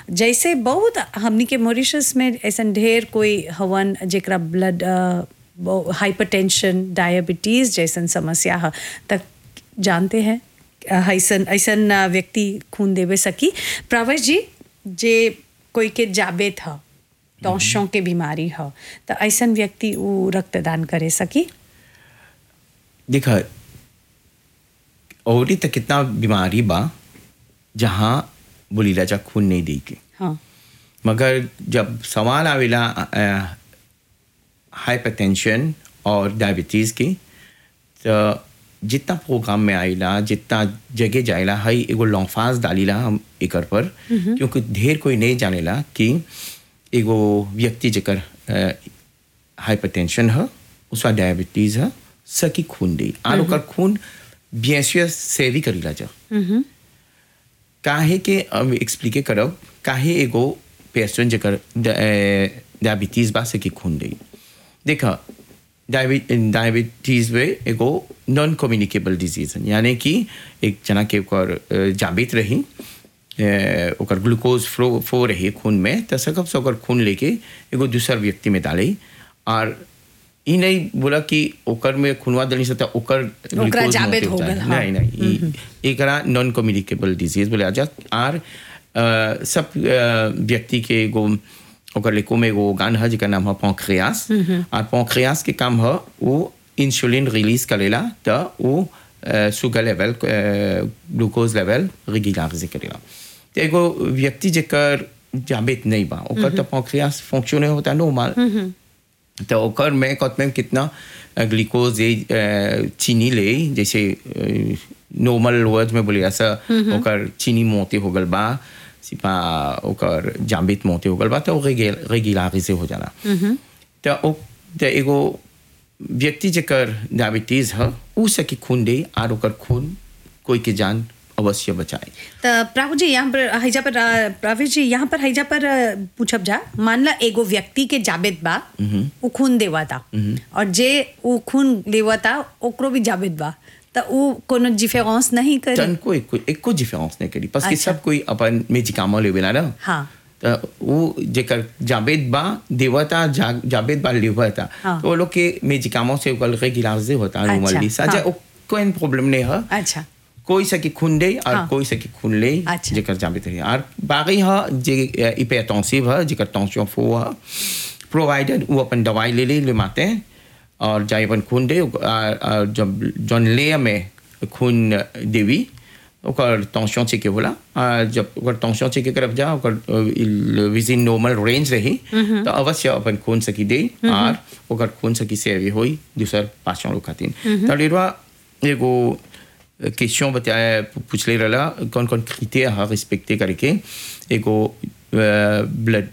जैसे बहुत हमनी के मॉरिशस में ऐसा ढेर कोई हवन जेकरा ब्लड हाइपरटेंशन डायबिटीज जैसन समस्या है तक जानते हैं ऐसन ऐसन व्यक्ति खून देवे सकी प्रवेश जी जे कोई के जाबे था टॉन्शों के बीमारी है तो ऐसन व्यक्ति वो रक्तदान करे सकी देखा और तक कितना बीमारी बा जहाँ बोली राजा खून नहीं दी के हाँ मगर जब सवाल आवेला हाइपरटेंशन और डायबिटीज़ की तो जितना प्रोग्राम में आइला जितना जगह जाइला हई एगो लॉन्फास डालीला हम एकर पर क्योंकि ढेर कोई नहीं जानेला कि एगो व्यक्ति जेकर हाइपरटेंशन है उसका डायबिटीज़ है सकी खून दी और ओकर खून बियसियस से भी करीला जा काहे के अब एक्सप्लिके करब काहे एगो पेशेंट जेकर डायबिटीज़ बा सकी खून दी देखा डायबिटीज में एगो नॉन कम्युनिकेबल डिजीज है यानी कि एक जना के ओकर जाबित रही ओकर ग्लूकोज फ्लो फ्लो रही खून में तो सकब से ओकर खून लेके एगो दूसर व्यक्ति में डाले और ई नहीं बोला कि ओकर में खूनवा दली से ओकर ओकरा जाबित हो गल हाँ। नहीं नहीं एकरा नॉन कम्युनिकेबल डिजीज बोले आजा और सब व्यक्ति के एगो ओकर लेको में एगो ऑर्गन है जेकर नाम है पॉन्क्रियास और पॉन्क्रियास के काम है वो इंसुलिन रिलीज करेला तो वो sugar level glucose level regularise करेला तो एगो व्यक्ति जेकर जाबित नहीं बा ओकर तो पॉन्क्रियास फंक्शन होता नॉर्मल तो ओकर में कत में कितना ग्लूकोज ये चीनी ले जैसे नॉर्मल वर्ड में बोले ऐसा ओकर चीनी मोते हो गल बा सिपा ओकर जाबित मोते हो गल बा तो रेगुलर से हो जाला तो ओ तो एगो व्यक्ति जेकर डायबिटीज है उ सकी खून दे और ओकर खून कोई के जान अवश्य बचाए तो प्रभु जी यहाँ पर हैजा पर प्रभु जी यहाँ पर हैजा पर पूछब जा मान ला एगो व्यक्ति के जाबित बा वो खून देवा था और जे वो खून लेवा था ओकरो भी जाबित बा तो वो कोनो डिफरेंस नहीं करे तन कोई कोई एक को डिफरेंस नहीं करी बस कि सब कोई अपन मेजिकामो लेवेला ना हाँ तो वो जेकर जाबेद बा देवता जा, जाबेद बा लेवता हाँ। तो वो लोग के मेजिकामो से ओकर रेगुलर से होता अच्छा, नॉर्मली साजा हाँ। कोई प्रॉब्लम नहीं है अच्छा कोई सकी खून दे और हाँ। कोई सकी खून ले अच्छा। जेकर जाबित रही और बाकी है जे हिपरटेंसिव है जेकर टेंशन फो है प्रोवाइडेड वो अपन दवाई ले ले ले माते हैं और जाए अपन खून दे और- और जब जौन ले में खून देवी ओकर टेंशन चेक होला और जब ओकर टेंशन चेक करब जा ओकर विद इन नॉर्मल रेंज रही तो अवश्य अपन खून सकी दे और ओकर खून सकी सेवी होई दूसर पाँचों लोग खातिर तो डेरवा एगो क्वेश्चन बताया पूछ ले रहा कौन कौन क्रिटेरिया है रिस्पेक्टे करके एगो ब्लड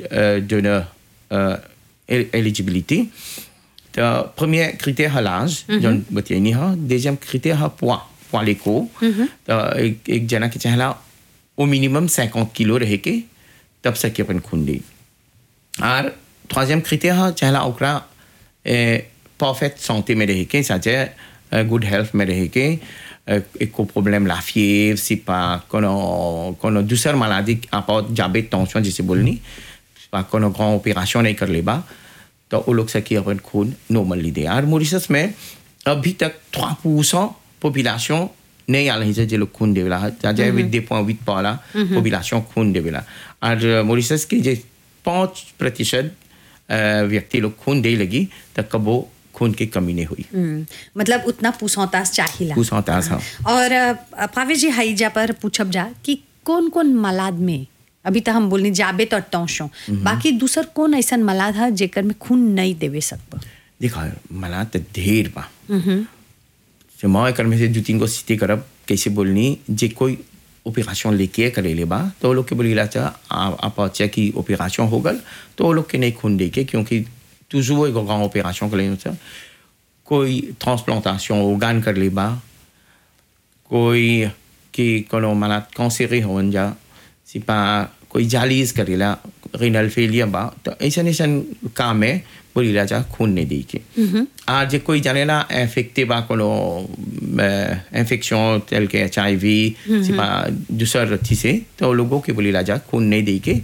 डोनर एलिजिबिलिटी तो premier critère है l'âge जौन बतियानी है deuxième critère है poids poids लेको तो एक एक जना के चाहला au minimum 50 किलो रहे के तब सके अपन खून दी और troisième critère है चाहला ओकरा परफेक्ट santé में रहे के साथे गुड हेल्थ में रहे के एको problem la fièvre si pas कोनो कोनो दूसर maladie à part diabète tension जैसे बोलनी pas कोनो grand opération नहीं कर लेबा तो वो लोग सकी अपन खून नॉर्मली दे और मॉरिशस में अभी तक trois परसेंट पॉपुलेशन नहीं आ रही है जो लोग खून देवेला जाए विद दे पॉइंट विद पाला पॉपुलेशन खून देवेला और मॉरिशस के जे पाँच प्रतिशत व्यक्ति लोग खून दे लगी तो कबो खून की कमी नहीं हुई हम्म, मतलब उतना पूछताछ चाहिला पूछताछ, हाँ। और अ, भावेश जी हाईजा पर पूछब जा कि कौन कौन मलाद में अभी तो हम बोलनी जाबे तो टौशो बाकी दूसर कौन ऐसा मलाद है जेकर में खून नहीं देवे सकब देखा मला तो ढेर बा जो मैं एकर में से दो तीन गो सिटी करब कैसे बोलनी जे कोई ऑपरेशन लेके करे ले बा तो वो लोग के बोली चाह आप अच्छा की ऑपरेशन हो गल तो वो लोग के नहीं खून दे के क्योंकि toujours एगो grand ऑपरेशन कर ले कोई ट्रांसप्लांटेशन organe कर ले बा कोई की कोनो मला कैंसर हो जा सिपा कोई जालीज करेला रेनल फेलियर बा तो ऐसा ऐसा काम है बोली राजा खून नहीं दी के आज जे कोई जानेला इन्फेक्टे बा कोनो इन्फेक्शन टेल के एच आई वी सिपा दूसर थी से तो लोगों के बोली राजा खून नहीं दी के